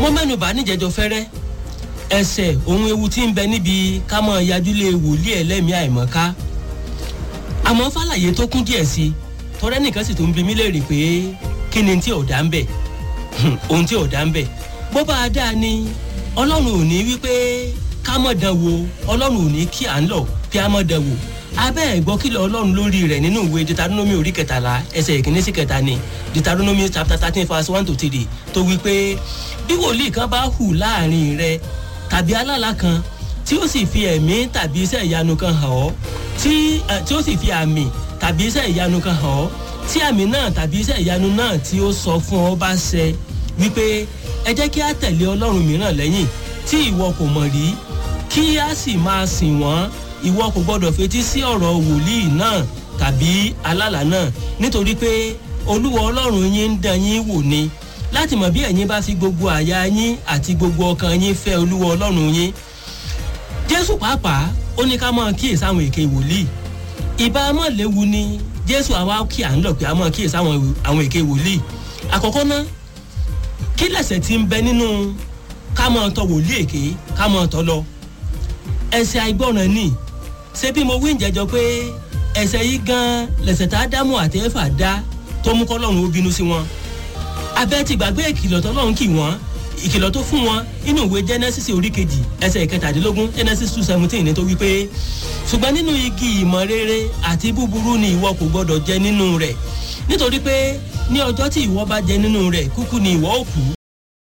mo mẹ́nu bá níjẹ̀jọ fẹ́rẹ́ ẹsẹ̀ ohun ewu tí ń bẹ níbi ká mọ̀ yajúlé wòlíì ẹlẹ́mìí àìmọ̀ká àmọ́ fàlàyé tó kún díẹ̀ sí tọ́rẹ́ nìkan sì tó ń bi mí léèrè pé kí ni tí ò dá ń bẹ̀ ohun tí ò dá ń bẹ̀ bó bá a dáa ni ọlọ́run ò ní wípé ká mọ̀ dán wo ọlọ́run ò ní kí à ń lọ kí a mọ̀ dán wò abẹ́ ẹ̀gbọ́ kìlọ̀ ọlọ́run lórí rẹ̀ nínú ìwé deuteronomy orí kẹtàlá ẹsẹ̀ ìkíní sí kẹta ni deuteronomy chapter thirteen verse one to three tó wí pé bí wòlíì kan bá hù láàrin rẹ tàbí alálà kan tí ó sì fi ẹ̀mí tàbí iṣẹ́ ìyanu kan hàn ọ́ tí tí ó sì fi àmì tàbí iṣẹ́ ìyanu kan hàn ọ́ tí àmì náà tàbí iṣẹ́ ìyanu náà tí ó sọ fún ọ bá ṣẹ wípé ẹ jẹ́ kí á tẹ̀lé ọlọ́run mìíràn lẹ́yìn tí ìwọ kò mọ̀ rí kí á sì máa sìn wọ́n ìwọ kò gbọdọ̀ fetí sí ọ̀rọ̀ wòlíì náà tàbí alálà náà nítorí pé olúwa ọlọ́run yín ń dán yín wò ni láti mọ̀ bí ẹ̀yin bá fi gbogbo àyà yín àti gbogbo ọkàn yín fẹ́ olúwa ọlọ́run yín jésù pàápàá ó ní ká máa kíyèsí àwọn èké wòlíì ìbá mọ̀ léwu ni jésù àwa kí à ń lọ pé a máa kíyèsí àwọn èké wòlíì àkọ́kọ́ ná kí lẹ̀sẹ̀ ti ń bẹ nínú ká máa tọ wòlíì èké ká máa tọ lọ ẹsẹ̀ àìgbọràn ni ṣé bí mo wí ń jẹjọ pé ẹsẹ̀ yìí gan lẹ̀sẹ̀ tá a dámú àti ẹ̀fà dá tó mú kọ́lọ́run ó bínú sí wọn abẹ́ ti gbàgbé ìkìlọ̀ tọ́lọ́run kì wọ́n ìkìlọ̀ tó fún wọn inú ìwé genesis orí kejì ẹsẹ̀ ìkẹtàdínlógún genesis two seventeen ní tó wí pé ṣùgbọ́n nínú igi ìmọ̀ rere àti búburú ni ìwọ kò gbọ́dọ̀ jẹ nínú rẹ̀ nítorí pé ní ọjọ́ tí ìwọ bá jẹ nínú rẹ̀ kúkú ni ìwọ ó kú